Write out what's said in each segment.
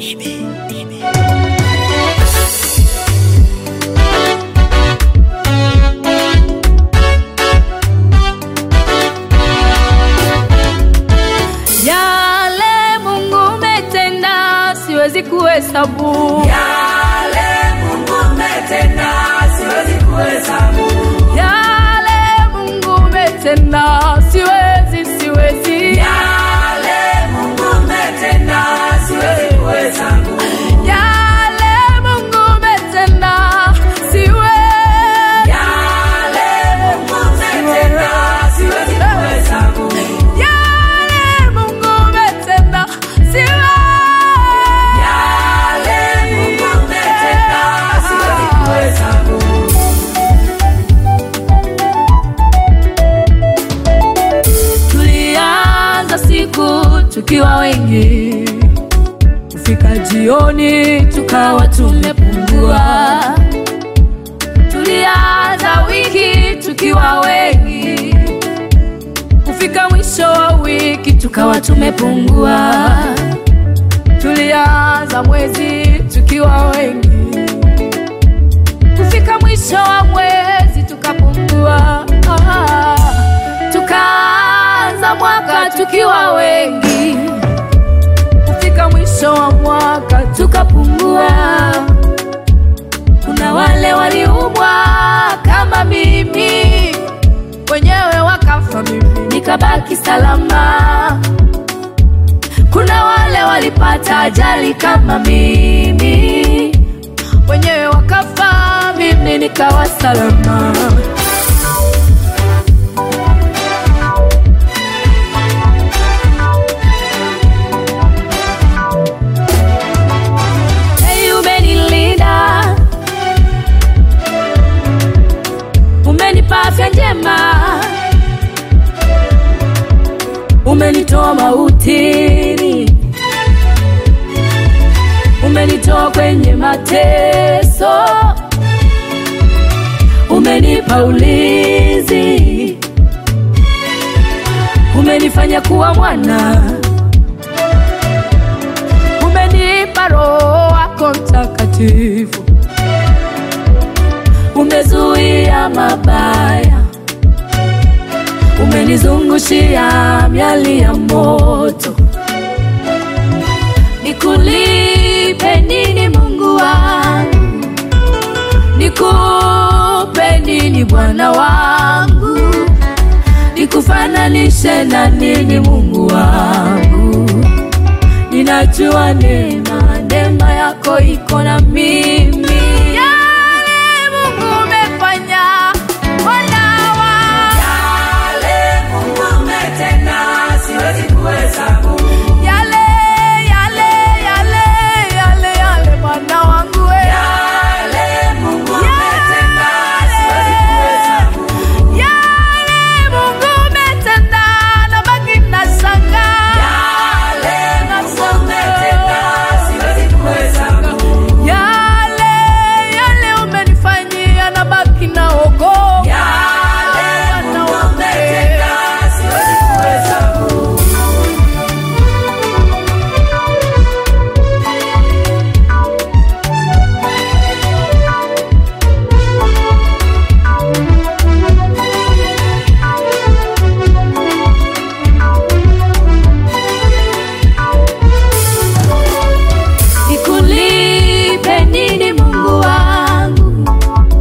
Yale Mungu umetenda siwezi kuhesabu. Yale Mungu umetenda siwezi kuhesabu. Yale Mungu umetenda siwezi, siwezi. Yale Mungu umetenda siwezi kuhesabu. Yale Mungu umetenda siwezi. Yale Mungu umetenda siwezi kuhesabu. Yale Mungu umetenda siwezi. Yale Mungu umetenda siwezi kuhesabu. Tulianza siku tukiwa wengi, kufika jioni tukawa tumepungua. Tulianza wiki tukiwa wengi, kufika mwisho wa wiki tukawa tumepungua. Tulianza mwezi tukiwa wengi, kufika mwisho wa mwezi tukapungua. Ah, tukaanza mwaka tukiwa wengi, kufika mwisho wa mwaka tukapungua. Kuna wale waliumwa kama mimi, wenyewe wakafa, mimi nikabaki salama. Kuna wale walipata ajali kama mimi, wenyewe wakafa, mimi nikawa salama. Hey, umenilinda, umenipa afya njema, umenitoa mautini, umenitoa kwenye mateso, umenipa ulinzi, umenifanya kuwa mwana umenipa Roho wako Mtakatifu, umezuia mabaya, umenizungushia miali ya moto. Nikulipe nini Mungu wangu? Nikupe nini Bwana wangu? Nikufananishe na nini Mungu wangu? Ninajua neema, neema yako iko na mimi. Yale Mungu umefanya, Bwana wangu. Yale Mungu umetenda siwezi kuhesabu. Yale, yale, yale, yale, yale, Bwana wangu we. Yale Mungu umetenda siwezi kuhesabu. Yale Mungu umetenda, nabaki nashangaa. Yale Mungu umetenda siwezi kuhesabu. Yale, yale umenifanyia, nabaki naogopa. Yale Mungu umetenda siwezi kuhesabu. Nikulipe nini Mungu wangu?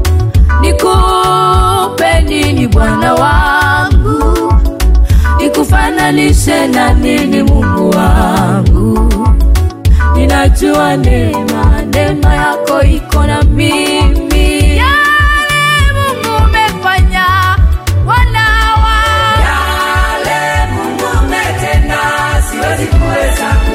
Nikupe nini Bwana wangu? Nikufananishe na nini Mungu wangu? Ninajua neema, neema yako iko na mimi. Yale Mungu umefanya, Bwana wangu. Yale Mungu umetenda siwezi kuhesabu.